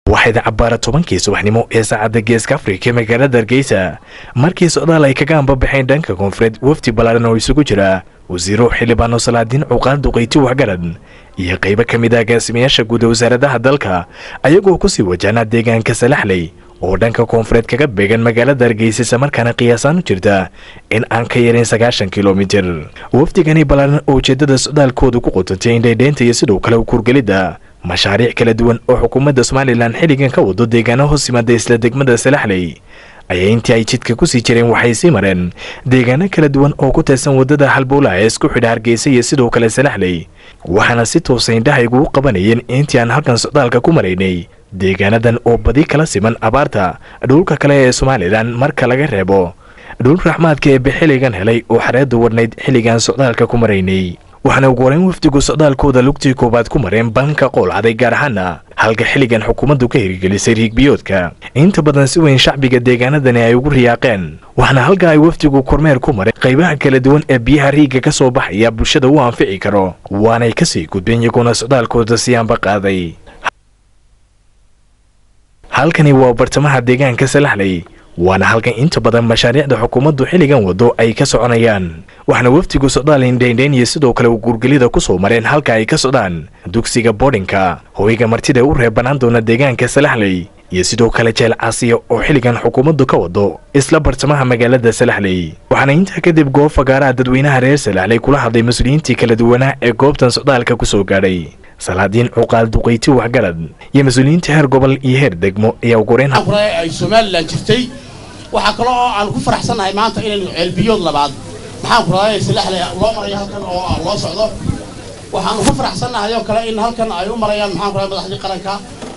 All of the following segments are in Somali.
waxayda cabbaara tobankii subaxnimo ee saacadda geeska afrika magaalada hargeysa markii socdaal ay kaga ambabaxeen dhanka koonfureed wafdi ballaaran oo isugu jira wasiiro xildhibaano salaadiin cuqaal duqayti waxgarad iyo qaybo ka mid ah agaasimayaasha guud ee wasaaradaha dalka ayagoo kusii wajahnaa deegaanka salaxley oo dhanka koonfureed kaga beegan magaalada hargeysa islamarkaana qiyaasaan u jirta in aan ka yarin sagaashan kilomitir wafdigani ballaaran oo ujeeddada socdaalkooda ku qotantay indhaydheynta iyo sidoo kale ukurgelidda mashaariic kala duwan oo xukuumadda somalilan xilligan ka wado deegaano hoos yimaada isla degmada salaxley ayaa intii ay jidka kusii jireen waxay sii mareen deegaano kala duwan oo ku teedsan waddada halbowlaha ee isku xidha hargeysa iyo sidoo kale salaxley waxaana si toosa indhaha igugu qabanayeen intii aan halkan socdaalka ku maraynay deegaanadan oo badi kala siman abaarta dhulka kale ee somalilan marka laga reebo dhul raxmaadka ee bixilligan helay oo xareedda wadhnayd xilligaan socdaalka ku maraynay waxaana ugu horeyn wafdigu socdaalkooda lugtii koowaad ku mareen banka qoolcaday gaar ahaana halka xilligan xukuumaddu ka hirgelisay riigbiyoodka inta badan si weyn shacbiga deegaanadani ay ugu riyaaqeen waxaana halka ay wafdigu kormeer ku mareen qaybaha kala duwan ee biyaha riigga ka soo baxaya bulshada u anfici karo waanay kasii gudbeen iyagoona socdaalkooda siyaanba qaaday halkani waa bartamaha deegaanka salaxley waana halkan inta badan mashaariicda xukuumaddu xilligan wado ay ka soconayaan waxaana wafdigu socdaal indhaindhayn iyo sidoo kale gurgelida ku soo mareen halka ay ka socdaan dugsiga boodhinka hoyga martida u reeb bannaan doona deegaanka salaxley iyo sidoo kale jeel caasiya oo xilligan xukuumaddu ka wado isla bartamaha magaalada salaxley waxaana intaa kadib goob fagaaraha dadweynaha reer salaxley kula hadlay mas-uuliyiintii kala duwanaa ee goobtan socdaalka ku soo gaadhay salaadiin cuqaal duqayti waxgarad iyo mas-uuliyiinta heer gobol iyo heer degmo ayaa ugu horeyn ay somalilan jirtay waxaa kale oo aan ku faraxsannahay maanta inaynu ceelbiyood labaad maxaan ku raadaya salaxley loo marayo halkan oo loo socdo waxaanu ku faraxsannahay oo kale in halkan ay u marayaan maxaan ku raday madaxdii qaranka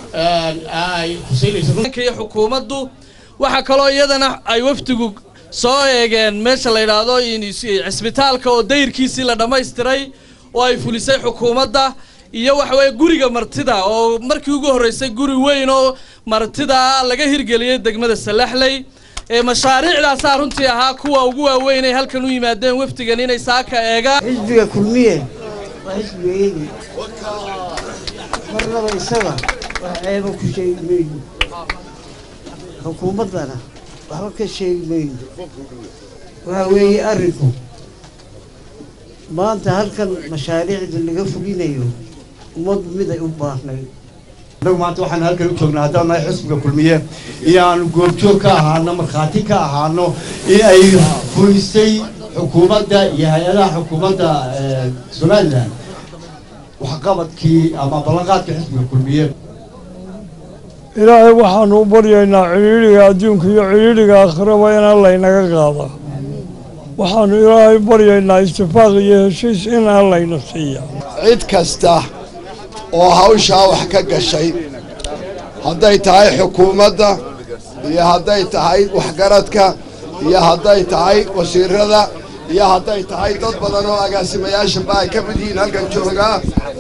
ay huseynaysa xukuumaddu waxaa kaloo iyadana ay wafdigu soo eegeen meesha la yidhaahdo cisbitaalka oo dayrkiisii la dhammaystiray oo ay fulisay xukuumadda iyo waxa weeye guriga martida oo markii ugu horreysay guri weyn oo martida laga hirgeliyey degmada salaxley ee mashaariicdaasaa runtii ahaa kuwa ugu waaweyn ay halkan u yimaadeen wafdigan inay saaka eegaan xisbiga kulmiye waa xisbigayagii marnaba isaga wax ceeba ku sheegi mayno xukuumaddana waxba ka sheegi mayno waxa weeye arrinku maanta halkan mashaariicda laga fulinayo ummaddu mid ay u baahnayd annagu maanta waxaan halkan u joognaa haddaan nahay xisbiga kulmiye iyo aanu goobjoog ka ahaano markhaati ka ahaano in ay fulisay xukuumadda iyo hay-adaha xukuumadda somalilan waxqabadkii ama ballanqaadka xisbiga kulmiye ilaahay waxaanu u baryaynaa cidhiidhiga adduunka iyo cidhiidhiga aakhiraba inaan laynaga qaada waxaanu ilaahay baryaynaa istifaaq iyo heshiis inaan layna siiya cid kasta oo hawshaa wax ka gashay hadday tahay xukuumadda iyo hadday tahay waxgaradka iyo hadday tahay wasiirada iyo hadday tahay dad badan oo agaasimayaashaba ay ka mid yihiin halkan joogaa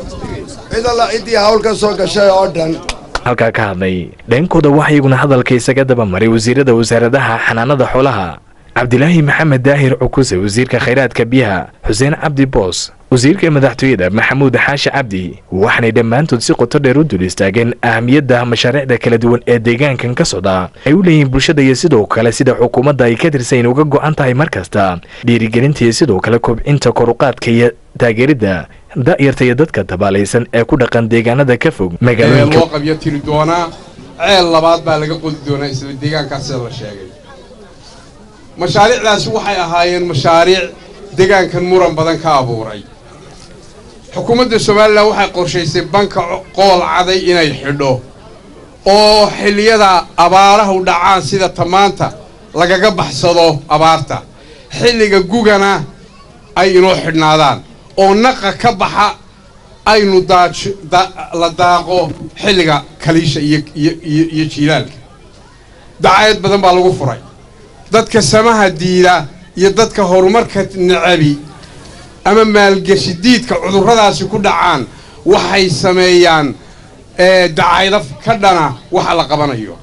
cid alla ciddii hawl ka soo gashay oo dhan halkaa ka hadlay dhankooda waxaa iyaguna hadalka isaga daba maray wasiirada wasaaradaha xanaanada xoolaha cabdilaahi maxamed daahir cukuse wasiirka khayraadka biyaha xuseen cabdi boos wasiirka madaxtooyada maxamuud xaashi cabdi waxaanay dhammaantood si qoto dheer u dul istaageen ahamiyadda mashaariicda kala duwan ee deegaankan ka socda ay u leeyihiin bulshada iyo sidoo kale sida xukuumadda ay ka tirsayn uga go'an tahay mar kasta dhiirigelinta iyo sidoo kale kobcinta koruqaadka iyo taageeridda da'yarta iyo dadka tabaalaysan ee ku dhaqan deegaanada ka fog magaalooyinka loo qabyo tiri doonaa ceel labaad baa laga qodi doonaa isla deegaankaas sida la sheegay mashaariicdaasi waxay ahaayeen mashaariic deegaankan muran badan ka abuuray xukuumadda somalilan waxay qorshaysay banka qool caday inay xidho oo xilliyada abaarahu dhacaan sida tamaanta lagaga baxsado abaarta xilliga gugana ay inoo xidhnaadaan oo naqa ka baxa aynu la daaqo xilliga kaliisha iyo jiilaalka dacayad badan baa lagu furay dadka samaha diida iyo dadka horumarka necabi ama maalgeshi diidka cudurradaasi ku dhacaan waxay sameeyaan dacaydo ka dhana waxa la qabanayo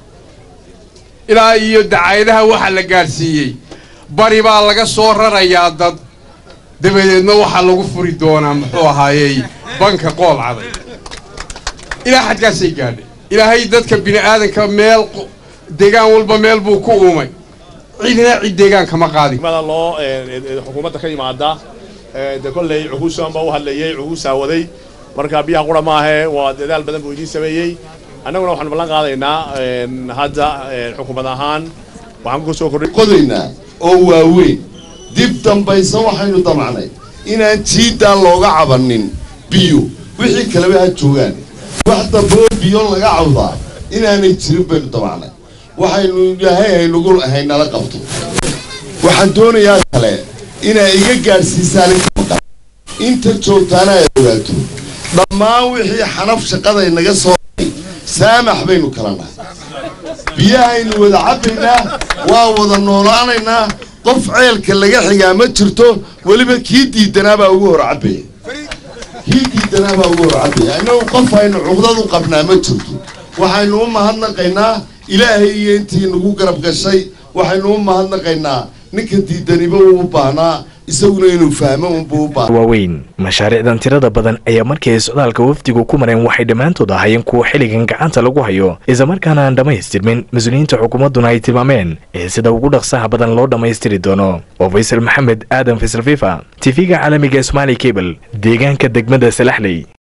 ilaa iyo dacayadaha waxa la gaadhsiiyey bari baa laga soo rarayaa dad dabadeedna waxaa lagu furi doonaa muxuu ahaayey banka qool caday ilaa xadkaasay gaadhay ilaahay dadka bini aadanka meel deegaan walba meel buu ku uumay cidina cid deegaanka ma qaadi mada loo xukuumadda ka yimaada de kolley cuhuusan baa u hadlayey cuhuusaa waday marka biyaha qura maahe waa dadaal badan buu idiin sameeyey annaguna waxaanu ballan qaadaynaa hadda xukuumad ahaan waxaan ku soo kordhay qodaynaa oo waaweyn dib dambaysa waxaynu damacnay inaan jiidaa looga cabanin biyo wixii kaleba ha joogaan wax dambe oo biyo laga cawdaa inaanay jirin baynu damacnay waxaynu ilaahay haynugu haynala qabto waxaan doonayaa kale inay iga gaadhsiisaan inta joogtaana ay ogaato dhammaan wixii xanaf shaqaday naga soo saamax baynu kala nahay biyahaynu wada cabbaynaa waa wada noolaanaynaa qof ceelka laga xigaa ma jirto weliba kii diidanaabaa ugu hor cabbaya kii diidanaabaa ugu hor cabbaya innagu qof aynu cuqdad u qabnaa ma jirto waxaynu u mahadnaqaynaa ilaahay iyo intii nagu garab gashay waxaynu u mahadnaqaynaa ninka diidaniba uu u baahnaa isaguna inuu fahmo unbuu u baahnaa waaweyn mashaariicdan tirada badan ayaa markii ay socdaalka wafdigu ku mareen waxay dhammaantood ahaayeen kuwa xilligan gacanta lagu hayo islamarkaana aan dhammaystirmin mas-uuliyiinta xukuumadduna ay tilmaameen ee sida ugu dhaqsaha badan loo dhammaystiri doono oo faysal maxamed aadan faysal fifa tv-ga caalamiga somaali cable deegaanka degmada salaxley